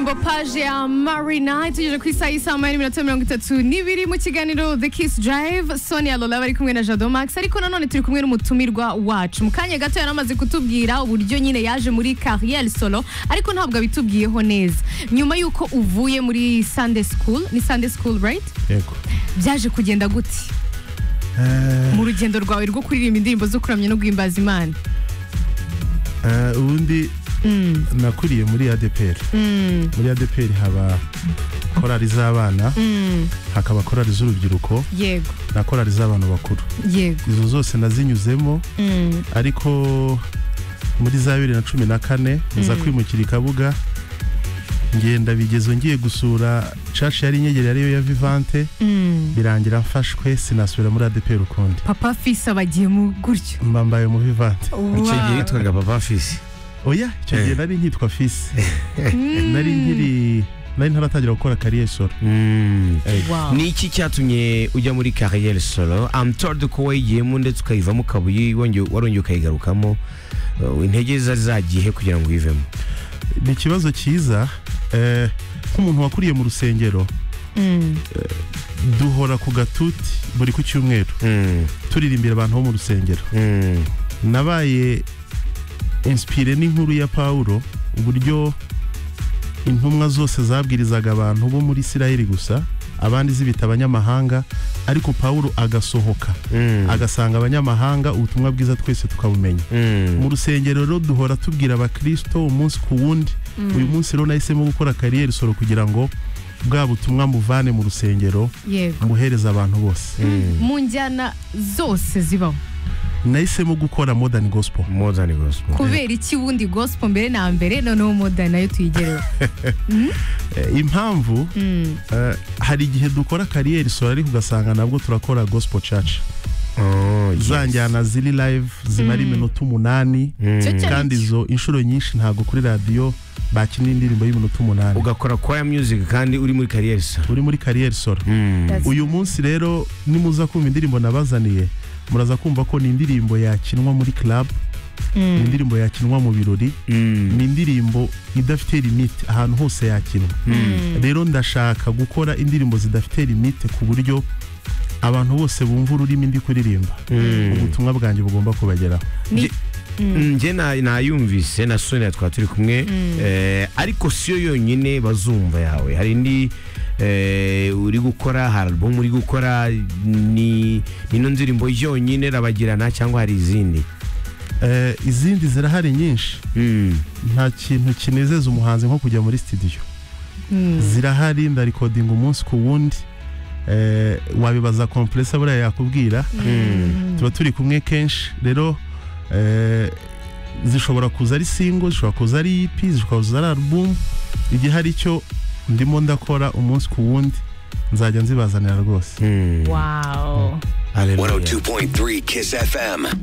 propage ya marina tugejeje ku isaha y'isaha moya n'iminota mirongo itatu n'ibiri mu kiganiro the kiss drive sonia lola bari kumwe na jado max ariko nanone turi kumwe n'umutumirwa wacu mu kanya gato yari amaze kutubwira uburyo nyine yaje muri carriel solo ariko ntabwo abitubwiyeho neza nyuma y'uko uvuye muri sunday school ni sunday school right yego byaje kugenda gute Eh, mu rugendo rwawe rwo kuririmba indirimbo zo kuramya no guhimbaza imana eh, ubundi Mm, nakuriye muri adeperi mm, muri adeperi haba korali z'abana mm, hakaba korali z'urubyiruko yego na korali z'abantu bakuru yego izo zose nazinyuzemo mm. ariko muri za bibiri na cumi na kane nza kwimukira i kabuga ngenda bigezo ngiye gusura cashi yari inyegere ariyo ya vivante Mm. birangira mfashwe sinasubira muri adeperi ukundi papa fisa bagiye mu gutyo mba mbaye mu vivante icyo gihe Wow. yitwaga papa fisi oya icyo gihe Eh. nari nkitwa fisi Mm. nari nkiri nari ntaratangira gukora kariyeri solo Wow. ni iki cyatumye ujya muri carriere solo amtoride ko wayigiyemo ndetse ukayivamo ukabuye wongeye- warongeye ukayigarukamo Uh, intege zari zagiye kugira ngo uyivemo ni ikibazo cyiza eh, nk'umuntu wakuriye mu rusengero Mm. duhora ku gatuti buri ku cyumweru Mm, turirimbira abantu bo mu rusengero mm, nabaye inspire n'inkuru ya pawulo uburyo intumwa zose zabwirizaga abantu bo muri isiraheli gusa abandi zibita abanyamahanga ariko pawulo agasohoka mm, agasanga abanyamahanga ubutumwa bwiza twese tukabumenya mm, mu rusengero rero duhora tubwira abakristo umunsi ku wundi uyu munsi rero nahisemo gukora kariyeri solo kugira ngo bwa butumwa muvane mu rusengero yego muhereza abantu bose mm. mu njyana zose zibaho nahisemo gukora modern gospel More than a gospel. kubera iki wundi gospel mbere na mbere noneho moda nayo tuyigereho Eh, impamvu Mm. eh, hari igihe dukora kariyeri solo ariko ugasanga nabwo turakora gospel church Oh, yes. za njyana ziri live zimara Mm. iminota umunani Mm. Cyo cyari- kandi izo inshuro nyinshi ntabwo kuri radiyo bakinira indirimbo y'iminota umunani ugakora choir music kandi uri muri carriere solo uri muri kariyeri solo Mm. That's- uyu munsi rero nimuza kumva indirimbo nabazaniye muraza kumva ko ni indirimbo yakinwa muri club ni Mm. indirimbo yakinwa mu birori Mm. ni indirimbo idafite limite ahantu hose yakinwa Mm. rero ndashaka gukora indirimbo zidafite limite ku buryo abantu bose bumva ururimi ndi kuririmba Mm. ubutumwa bwanjye bugomba kubageraho Ni- Nge- Mm, njye na- nayumvise na sonia twaba turi kumwe eh, ariko siyo yonyine bazumva yawe hari indi eh, uri gukora hari album uri gukora ni nino ndirimbo yonyine irabagirana cyangwa hari izindi Eh, izindi zirahari nyinshi Mm, nta kintu kinezeza umuhanzi nko kujya muri studio Mm. zirahari ndarikodinga umunsi ku wundi Eh, wabibaza kompresa buriya yakubwira Mm. tuba turi kumwe kenshi rero eh, zishobora kuza ari single zishobora kuza ari EP zishobora kuza ari album igihe hari icyo ndimo ndakora umunsi ku wundi nzajya nzibazanira rwose mm. wow Hallelujah. 102.3 Kiss FM.